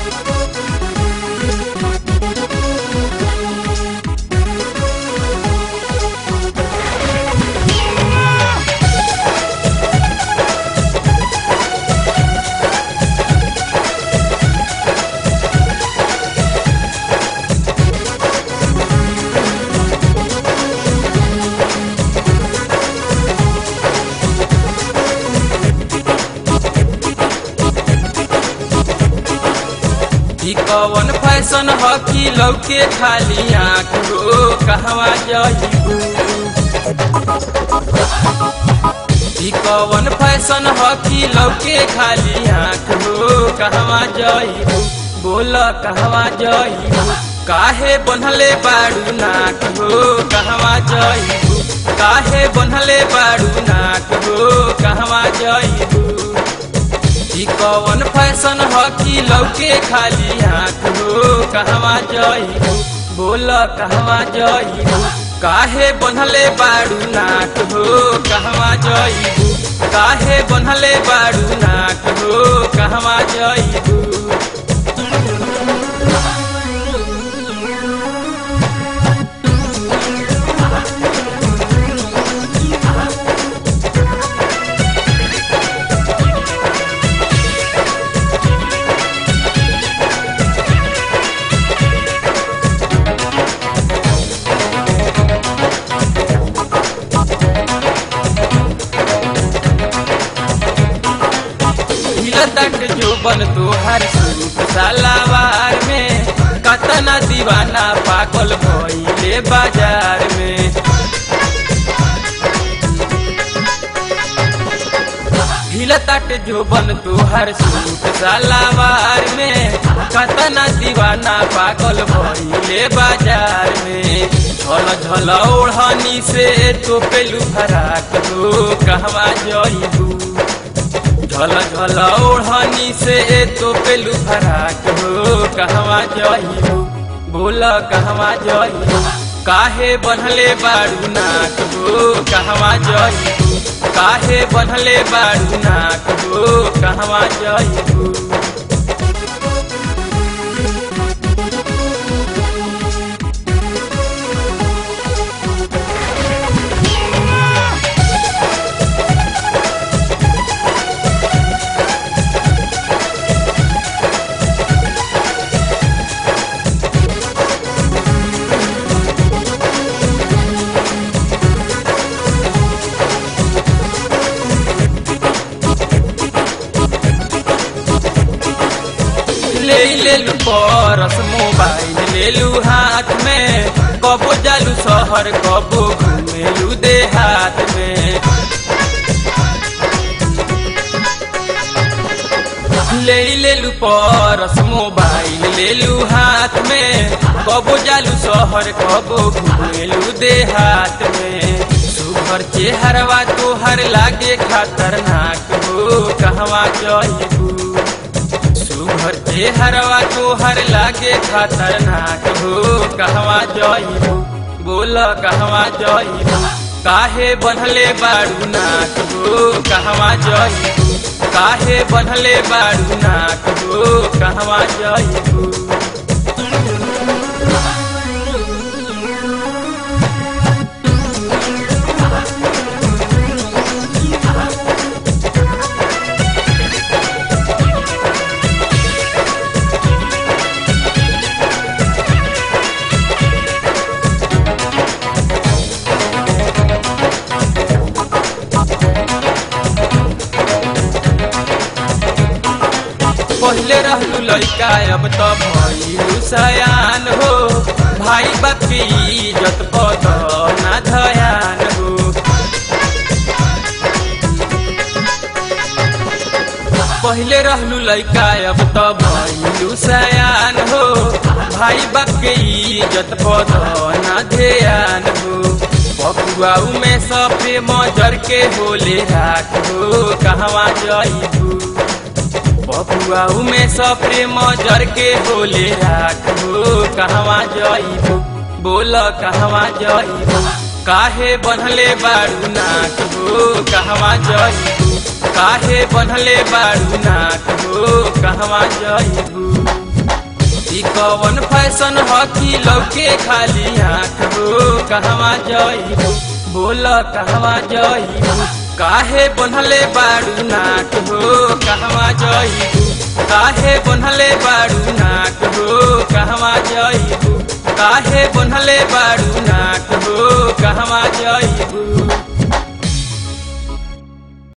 ई कवन फैशन ह कि लौके खाली आँख हो कहवा जइबू ई कवन फैशन ह कि लौके खाली आँख हो कहवा जइबू बोल कहवा जइबू काहे बनले बाड़ू नाक हो कहवा जइबू काहे बनले बाड़ू नाक हो कहवा जइबू ई कवन फैशन ह कि लौके खाली आँख हो कहवा जइबू बोल कहवा जइबू काहे बनले बाड़ू नाक हो कहवा जइबू काहे बनले बाड़ू नाक हो कहवा जइबू हिलतक जो बन तोहर सूट सलावार में कतना दीवाना पागल भइले बाजार में हिलतक जो बन तोहर सूट सलावार में कतना दीवाना पागल भइले बाजार में झल झल ओढ़नी से तो पेलू फराक हो कहवा जइबू झल झल ओढ़नी से तो पेलू फराक हो कहवा जइबू बोल कहवा जइबू काहे बनले बाड़ू नाक हो कहवा जइबू काहे बनले बाड़ू नाक हो कहवा जइबू ले लेलू परस मोबाइल लेलू हाथ में कबो जालू शहर कबो घूमेलू देहात में ले लेलू परस मोबाइल लेलू हाथ में कबो जालू शहर कबो घूमेलू देहात में सुघर चेहरवा तोहर लागे खतरनाक हो कहवा जइबू सुघर चेहरवा तोहर लागे खतरनाक हो कहवा जइबू बोल कहवा जइबू काहे बनले बाड़ू नाक हो कहवा जइबू काहे बनले बाड़ू नाक हो कहवा जइबू पहले रहलू लड़का अब तो भइलू सयान हो भाई बाप की इज्जत पद ना धयान हो पहले रहलू लड़का अब तो भइलू सयान हो भाई बाप के इज्जत पद ना ध्यान हो बबुआऊ में सफे मजर के होले राख हो कहवा जइबू बबुआऊ में सफे मजर के होले राख हो कहवा जइबू बोल कहवा जइबू काहे बनले बारू नाक हो कहवा जइबू काहे बनले बारू नाक हो कहवा जइबू ई कवन फैशन ह कि लौके खाली आँख हो कहवा जइबू बोल कहवा जइबू काहे बनले बाड़ू नाक हो कहवा जइबू काहे बनले बाड़ू नाक हो कहवा जइबू काहे बनले बाड़ू नाक हो कहवा जइबू